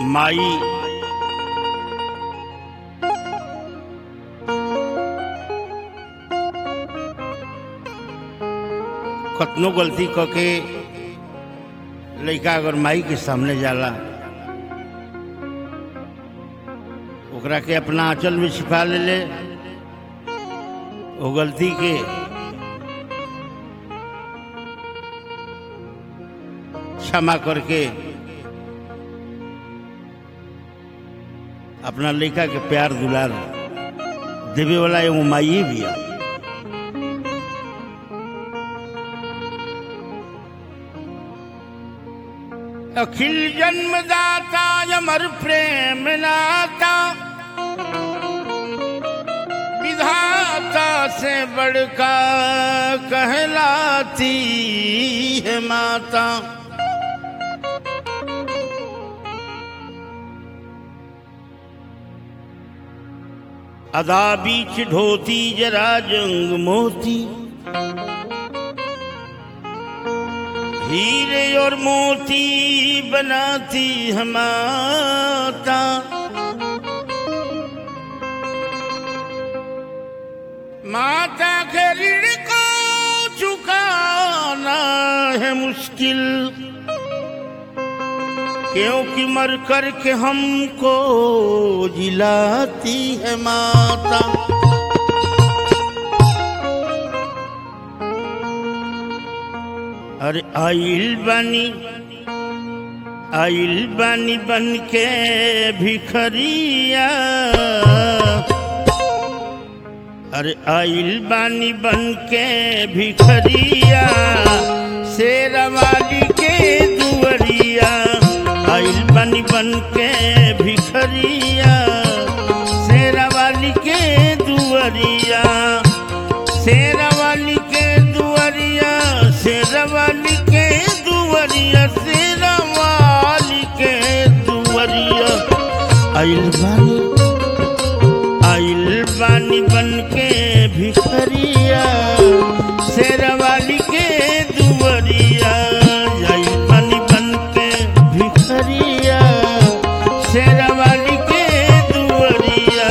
माई कतनो गलती क के लड़का अगर माई के सामने जाला ओकरा के अपना आंचल में छिपा ले ले वो गलती के क्षमा करके अपना लड़का के प्यार दुलार देवे वाला एगो माई भी है अखिल जन्मदाता अमर प्रेम नाता विधाता से बड़का कहलाती है माता अदा बीच ढोती जरा जंग मोती हीरे और मोती बनाती है माता माता के ऋण को चुकाना है मुश्किल क्योंकि मर कर के हमको जिलाती है माता अरे आइल बानी आइल बानी बन के भिखरिया अरे आइल बानी बन के भिखरिया शेरवाली के दुवरिया आइल बानी बन के भिखरिया शेरवाली के दुवरिया शेरवाली के दुवरिया शेरवाली के दुवरिया शेरवाली के दुवरिया आइल बानी आइल बानी बन के भिखरिया शेरवाली के दुवरिया आइल बानी बन के भिखरिया शेरवाली के दुवरिया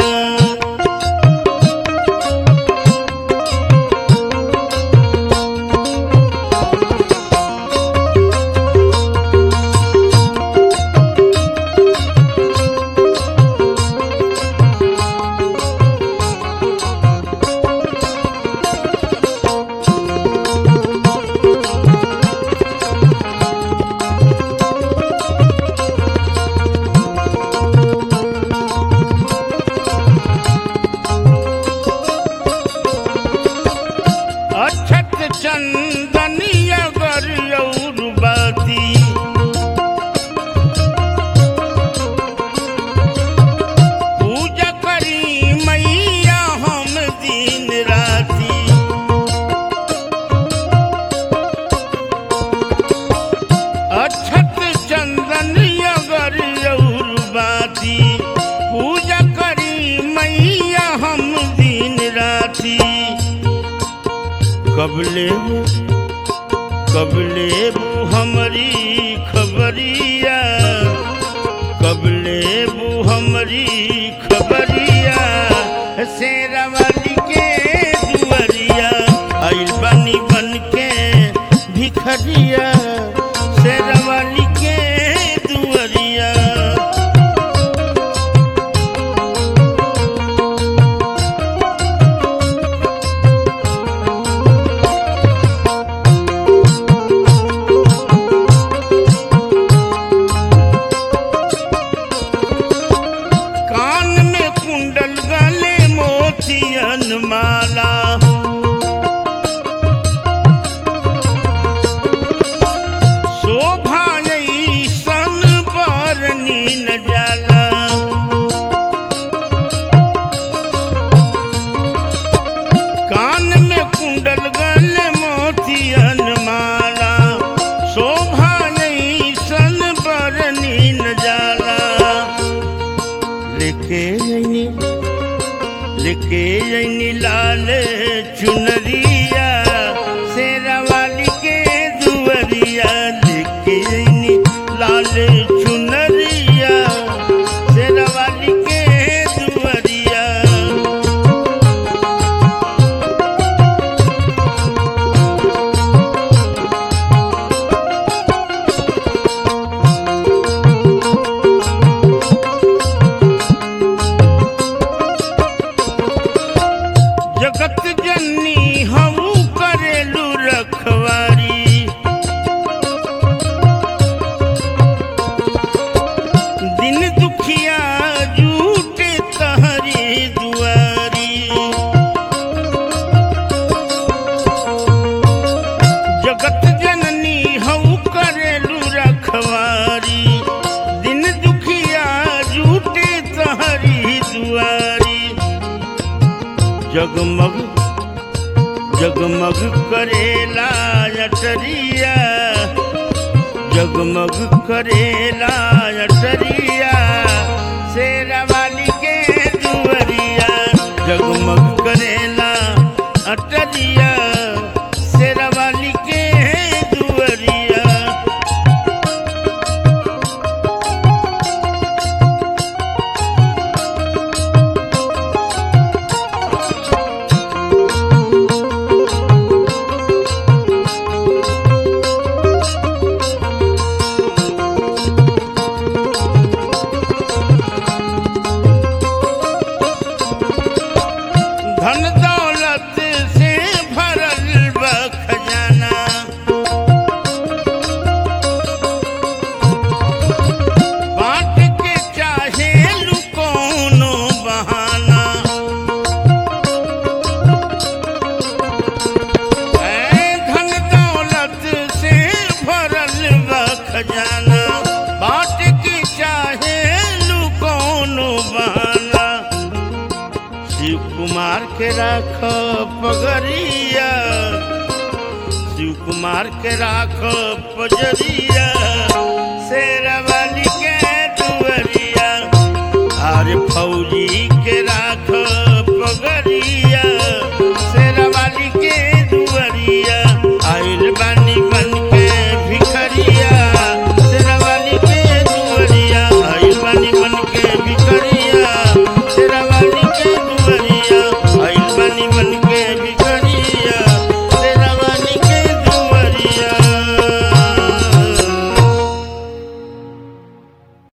अक्षत चंदनिया गौर बाती पूजा करी मैया हम दिन राती अक्षत चंदनिया गौर बाती पूजा करी मैया हम दिन राती कबले कबले बू हमारी खबरिया कबले बू हमारी खबरिया शेरवाली के दुवरिया आइल बनी बन के भिखरिया शेरवाली के दुवरिया कान में कुंडल गले मोतियन माला शोभा सन पर नीन जाला कान में कुंडल गले मोतियन माला शोभा सन पर नीन जाला लेके जैनी लेके जैनी लाल चुनरिया शेरावाली के दुवरिया लेके जैनी लाल चुनरिया जगमग जगमग करेला अटरिया जगमग करेला अटरिया शेरवाली के दुवरिया जगमग करेला अटरिया शेरवाली के दुवरिया धन दौलत से भरल बा खजाना बांट के चाहे लू कोनो बहाना ऐ धन दौलत से भरल बा खजाना बांट के चाहे लू कोनो बहाना शिव कुमार के राख पगरिया शिव कुमार के राख पजरिया शेरवाली के दुवरिया अरे फौजी के राख पगरिया